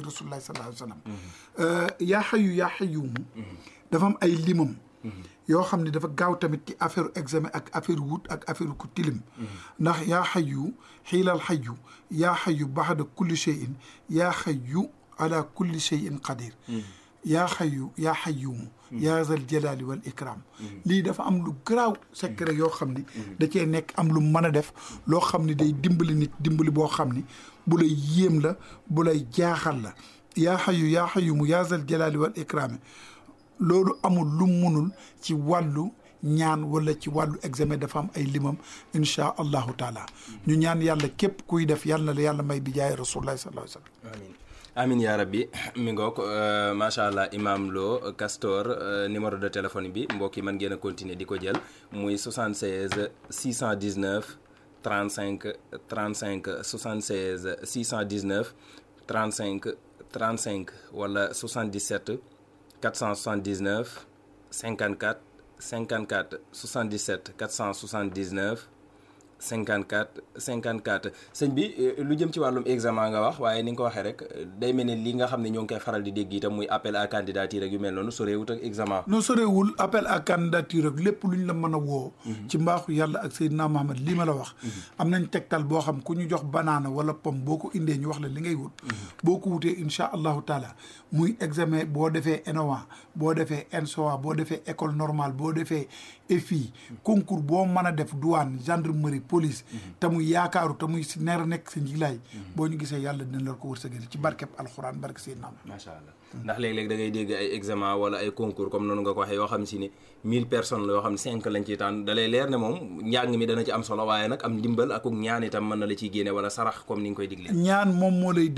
rasulullah sallallahu alayhi wa sallam yaa xayu yaa xayumu dafa am ay limam yoo xam ne dafa gaaw tamit ci affaire examen ak affaire wut ak affaire ku tilim ndax yaa xayu xiilal xayu yaa xayu baxda kulli cheyin yaa xayu ala kulli cheyin qadir yaa xayu yaa xayumu yaa zal jalaali wal ikram lii dafa am lu garaaw secret yoo xam ni da cee nekk am lu mën a def loo xam ni day dimbali nit dimbali boo xam ni bu lay yéem la bu lay jaaxal la yaa xayu yaa xayumu yaa zal jalaali wal ikrami loolu amul lu munul ci wàllu ñaan wala ci wàllu examen dafa am ay limam inchaa allahu taala ñu ñaan yàlla képp kuy def yàlla na la yàlla may bi jaay rasulullahi sallallahu alayhi wa sallam amin amin yaa rabbi mi ngoog macha allah imam Lo Castor numéro de téléphone bi mbokk yi mën ngeen a continuer di ko jël muy 76 619 35 35 76 619 35 35 wala 77 479 54 54 77 479 54 54 sëñ bi lu jëm ci wàllum examen nga wax waaye ni nga ko waxee rek day mel ni li nga xam ne ñoo ngi koy faral di dégg itam muy appel à candidature ak yu mel noonu soreewut ak examen. non soreewul appel à candidature ak lépp lu ñu la mën a woo. ci mbaaxu yàlla ak Seydina Mohamed lii ma la wax. am nañ tegtal boo xam ku ñu jox banaana wala pomme boo ko indee ñu wax la li ngay wut. boo ko wutee incha allahu taala muy examen boo defee ENOA boo defee ENSOA boo defee école normale boo defee EFI concours boo mën a def douane gendarmerie. police te muy yaakaaru te muy si neer a nekk sa njilaay boo ñu gisee yàlla dina la ko wërsëgal ci barkeb alxuraan barke seen naam macha allah ndax léeg-léeg da ngay dégg ay examen wala ay concours comme noonu nga ko waxee yoo xam si ne mille personnes la yoo xam ne cinq lañ ciy tànn da lay leer ne moom njàng mi dana ci am solo waaye nag am ndimbal ak ñaan itam mën na la ciy génne wala sarax comme ni nga koy digle ñaan moom moo lay